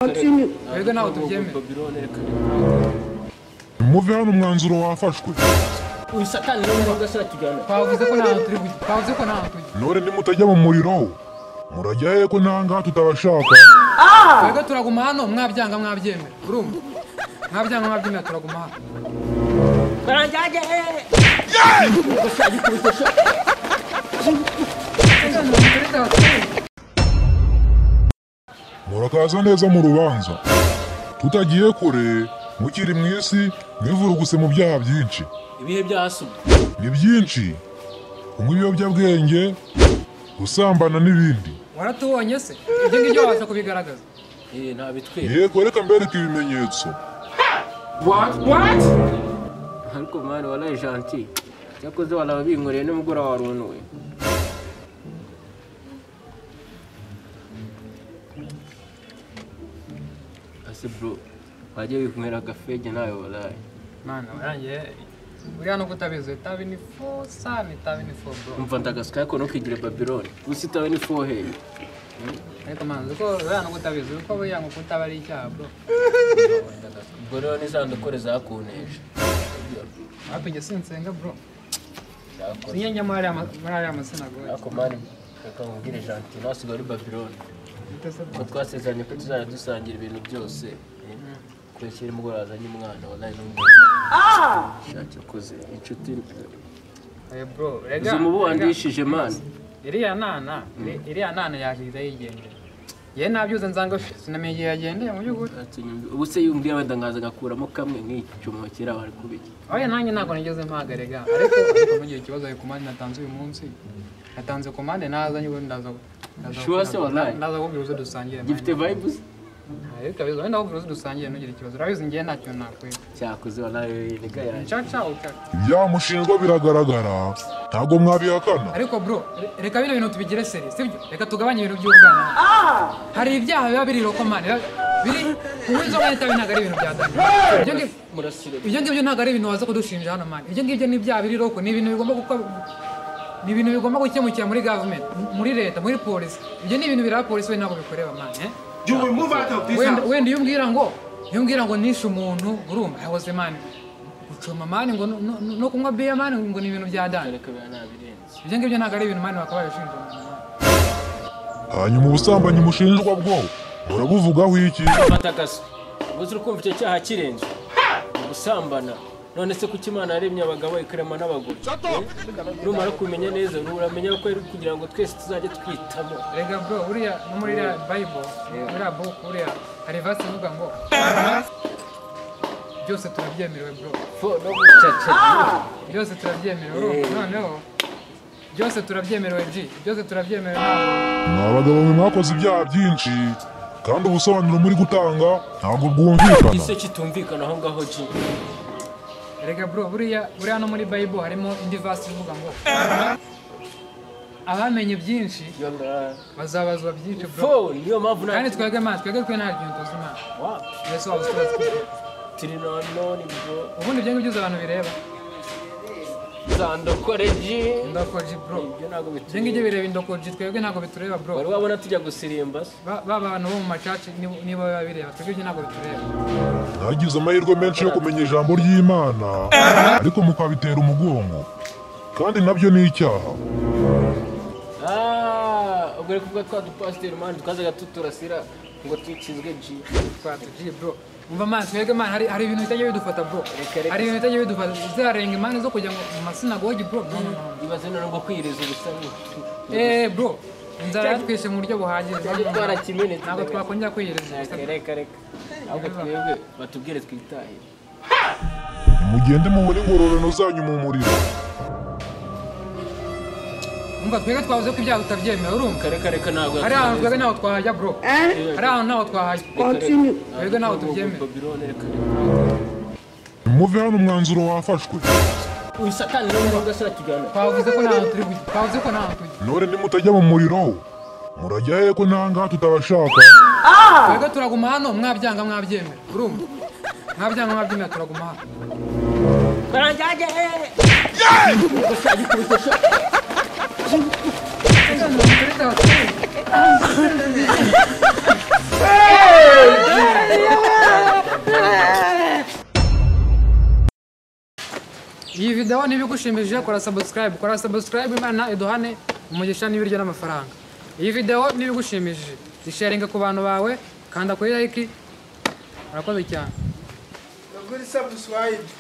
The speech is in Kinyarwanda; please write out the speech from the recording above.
continue. twebwe ntabwo tubyemera muve hano umwanzuro wafashwe uyu satani niwe muntu ugasira tujyana twavuze ko ntahantu turi kujya twavuze ko ntahantu tujya none nimutajya mu muriro murajya he ko nta ngaha tutabashaka twebwe turaguma hano mwabyanga mwabyemera urumva mwabyanga mwabyemera turaguma hano baranjyage murakaza neza mu rubanza tutagiye kure mukiri mu isi mwivuruguse mu byaha byinshi ibihe byasubwe ni byinshi kunywa ibiyobyabwenge gusambana n'ibindi waratubonye se ibyo ngibyo waza kubigaragaza eh ntabitwera yego reka mbereke ibimenyetso ariko mwana waraye gentil cyakoze waraye binkoreye nimugoroba warunuwe ase bro wajya wikumira agafege nawe waraye mana warangiye uri hano kutabizi itabi ni fo sani itabi ni fo bro umva ndagasuka ariko ntukigire babironi gusa itawe ni foheri ariko mana uzi ko uri hano kutabizi uko buriya ngo kutaba ari icyaha bro ubwo rero ni za ndokore zakunteje hafi njye sinsenga bro Zakoze. sinyange muri ariya masinagogi ariko mani reka nkubwire gentil nasigaye uri babironi ko twasezeranye ko tuzajya dusangira ibintu byose kweshyira umugore wazanye umwana waraye n'umwana shaki akoze inshuti bro rega uzi umubu rega. wandishije mani iriya nana iri- iriya nana yaje ihita yigendera yewe nabyuze nzanga sinamenye igihe yagendeye mu by'ukuri Atunyumvi- ubu se yumviye wenda nkaza ngakuramo kamwe nk'icyuma kera bari kubiki oya nanjye ntabwo nigeze mpagarega ariko ariko ntugire ikibazo ayo komande natanze uyu munsi natanze komande naza nyine ndaza ndaza- Sure se wallahi? ndaza kubwira uzo dusangire gifite vibes ariko abizo wenda kubwira uzo dusangire ntugire ikibazo urabizi ngewe ntacyo nakwira cyakoze waraye nega yanjye ncaca ucaca ibyaha mushinjwa biragaragara ntabwo mwabihakana ariko bro re- reka bino bintu tubigire seri sibyo reka tugabanye ibintu by'ubwana hari ibyaha biba biri rokomani biba- biri kunywa inzoga n'itabi ntabwo ari ibintu bya dani ibyo ngibyo murasire ibyo ngibyo ntabwo ari ibintu waza kudushinja hano mani ibyo ngibyo ni ibyaha biri roko ni ibintu bigomba gukora ni ibintu bigomba gukemukira muri gavumenti muri leta muri polisi ibyo ni ibintu bireba polisi we ntabwo bikoreba mani eh? You will move out of this wenda house. wenda iyo umbwira ngo iyo umbwira ngo nishe umuntu urumva yahoze mani gucoma mani ngo no- no no kunywa biya mani ngo ni ibintu bya dani ariko biba nabirenze ibyo ngibyo ntabwo ari ibintu mani bakaba babishinja umuntu. hanyuma ubusambanyi mushinjwa bwo murabuvugaho iki fata agasu gusa uri kumva icyo cyaha kirenze gusambana none se kuki imana yaremye abagabo ikarema n'abagore Eh? numara kumenya neza uramenya ko ari kugira ngo twese tuzajye twitamo Erega bro, buriya no muri iriya Bible, iriya book, buriya hari verse ivuga ngo byose turabyemerewe bro, fo no gucacara byose turabyemerewe urumva? noneho byose turabyemerewe G, byose turabyemerewe ntabwo- ni abagabo mwe mwakoze ibyaha byinshi kandi ubusobanuro muri gutanga ntabwo bwumvikana ese kitumvikana aho ngaho ji Erega bro, buriya buriya no muri Bible harimo indi verse ivuga ngo abamenye byinshi bazabazwa byinshi bro fo niyo mpamvu kandi nta twebwe Imana, twebwe twe nta kintu tuzi Imana Wapi? Yesu wabuze uko batwizera. turi nononi bro ubundi ibyo ngibyo abantu bireba zandokore ji indokoji bro ibyo ntabwo ibyo ngibyo bitumvikana bireba indokoji twebwe ntabwo bitureba bro wari wabona tujya gusirimba se Ba ba bantu bo mu macaci nibo nibo biba bireba twebwe ibyo ntabwo bitureba mwagize amahirwe menshi yo kumenya ijambo ry'imana ariko mukabitera umugongo kandi nabyo ni icyaha Ah, ubwo reka ubwo twa dupasiteri mani twazaga tuturasira ngo twikizwe ji twatugiye bro umva man twebwe man hari hari ibintu bitajya bidufata bro Reka, reka. hari ibintu bitajya bidufata bizarenga impande zo kujya mu masinagogi bro no no no ibaze none ngo kwiyiriza ubusa ni- eh bro inzara yatwishe mu buryo buhagije Twari twarakimenetse. ntabwo twakongera kwiyereza Reka, reka reka ahubwo twebwe batubwire twitaye nimugende mubone ingororano zanyu mu muriro umva twebwe twavuze ko ibyaha tutabyemera urumva reka reka reka ntabwo hari ahantu twebwe ntaho twahajya bro Hein? hari ahantu ntaho twahajya Continue. twebwe ntaho tubyemera Babirone reka muve hano umwanzuro wafashwe uyu satani niwe muntu ugasira tujyana twavuze ko ntaho turi kujya twavuze ko ntaho tujya none nimutajya mu muriro murajya he ko nta ngaha tutabashaka twebwe turaguma hano mwabyanga mwabyemera urumva mwabyanga mwabyemera turaguma hano baranjyage Hey! iyi video ntibigushimishije kora subscribe kora subscribe imana iduhane umugisha n'ibiryo n'amafaranga iyi video ntibigushimishije zisharinga ku bantu bawe kanda kuri like urakoze cyane Agora sabe o